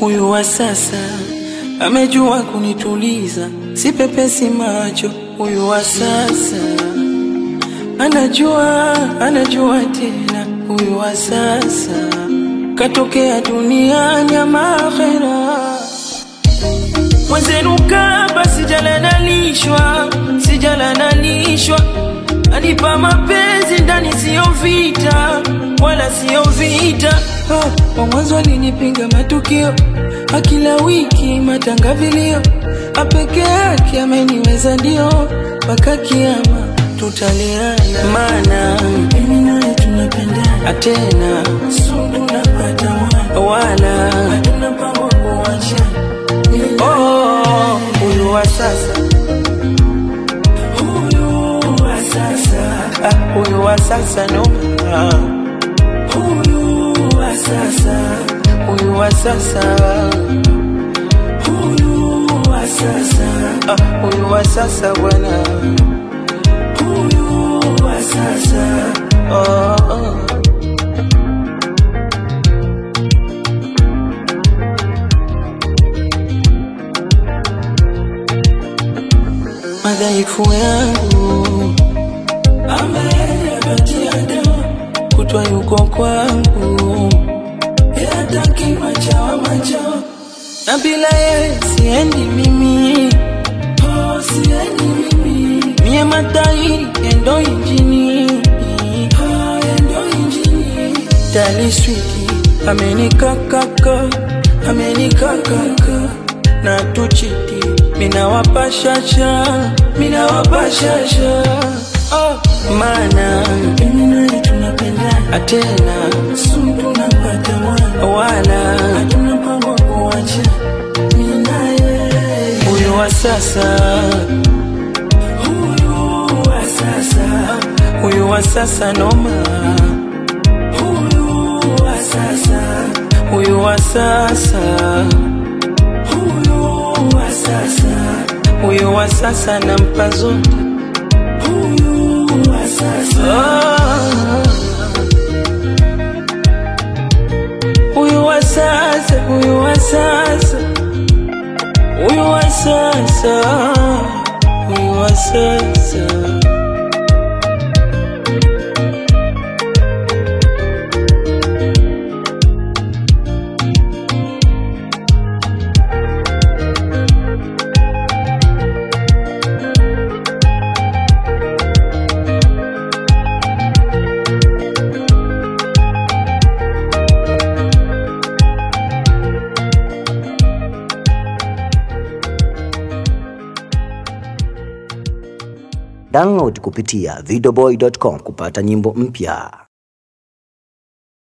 Huyu wa sasa amejua kunituliza, si pepesi macho. Huyu wa sasa anajua, anajua tena. Huyu wa sasa katokea duniani ama akhera. Mwenzenu kaba sijalanalishwa, sijalanalishwa, anipa mapenzi ndani, siyo vita wala siyo vita. Oh, kwa mwanzo alinipinga matukio, akila wiki matanga vilio, apeke yake ameniweza ndio, mpaka kiama tutaleana, maana mimi naye tunapendana tena, sundu napata mwana wala hatuna mpango wa kuachana. Oh, huyu wa sasa, huyu wa sasa, ah, huyu wa sasa no, ah, huyu wa sasa, huyu wa sasa, huyu wa sasa, ah, huyu wa sasa bwana, huyu wa sasa, oh, oh. madhaifu yangu ameyapatia dawa, kutwa yuko kwangu, yataki machawa machawa, na bila yeye siendi mimi, oh, siendi mimi, mie matairi endo injini, oh, endo injini, taliswiki amenikakaka, amenikakaka na tuchiti mina wapashasha mina wapashasha oh, mana mimi naye tunapendana tena sundu napata mwana wala hatuna mpango wa kuacha mimi naye huyu wa sasa huyu wa sasa huyu wa sasa noma huyu wa sasa huyu wa sasa huyu wa sasa, huyu wa sasa nampa zote, huyu wa sasa, huyu wa sasa, huyu wa sasa, huyu wa sasa, huyu wa sasa. Download kupitia videoboy.com kupata nyimbo mpya.